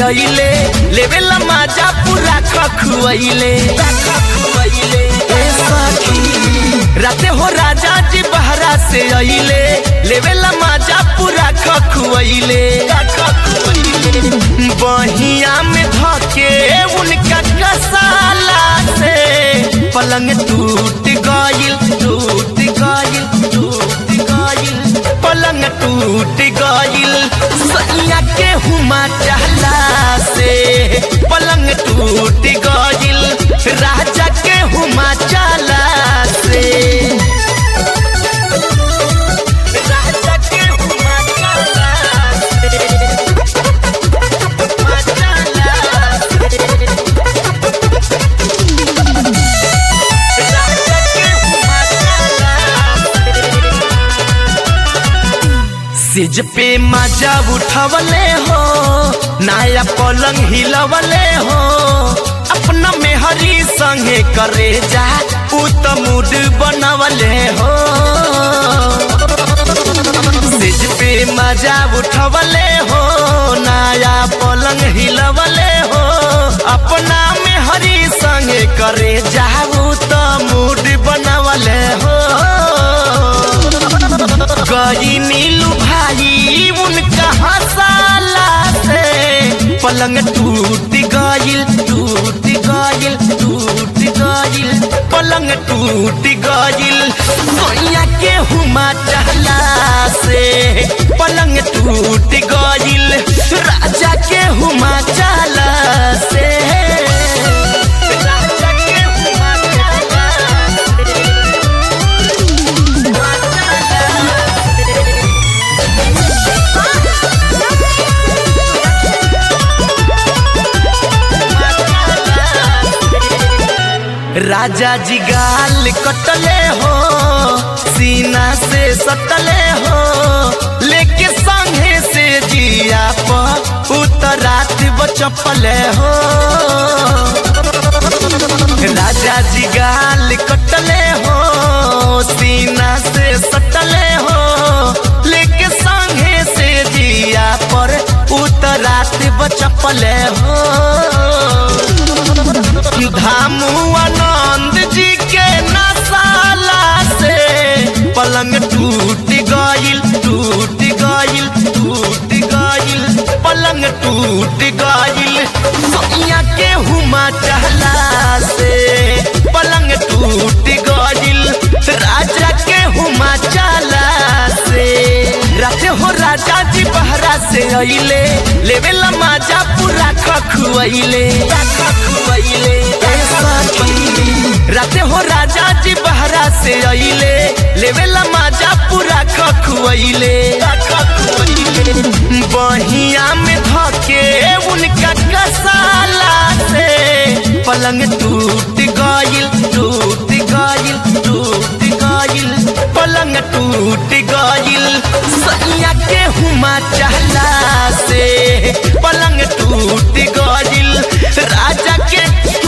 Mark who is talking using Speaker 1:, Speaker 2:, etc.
Speaker 1: गईले लेवेला माजा पूरा खखुआइले ए सखी राते हो राजा जी बहरा से अइले लेवेला माजा पूरा खखुआइले बहिया में धके उनका कसाला से पलंग टूट गइल टूट गइल टूट गइल पलंग टूट गइल सैया के हुमा चहला से पलंग टूट गइल राजा के हुमा चला से राजा के हुमा चला से हुमा चला से राजा के हुमा चला से सिज पे मजा उठवले हो नया पलंग हिलवले हो अपना मेहरी संगे करे जा उ त मूड बनवले हो सिज पे मजा उठवले हो नया पलंग हिलवले हो अपना मेहरी संगे करे जा उ त मूड बनवले हो गई नीलू भाई उनका हंसाला से पलंग टूट गइल टूट गइल टूट गइल पलंग टूट गइल सोया के हुमा चहला से पलंग टूट गइल राजा के हुमा चला से राजा के हुमा चला राजा जी गाल कटले हो सीना से सटले हो लेके संगे से जिया पर उतरात बचपले हो राजा जी गाल कटले हो सीना से सटले हो लेके संगे से जिया पर उतरात बचपले हो धामू आनंद जी के नसाला से पलंग टूट गइल टूट गइल टूट गइल पलंग टूट गइल सोया के हुमा चहला से पलंग टूट गइल राजा के हुमा चला से राते हो राजा जी बहरा से अइले लेवेला माजा पूरा खखुआइले खखुआइले ए सखी राते हो राजा जी बहरा से अइले लेवेला माजा पूरा खखुआइले बहिया में धके उनका कसाला से पलंग टूट गइल टूट गइल टूट गइल पलंग टूट गइल सैया के हुमा चहला से पलंग टूट गइल राजा के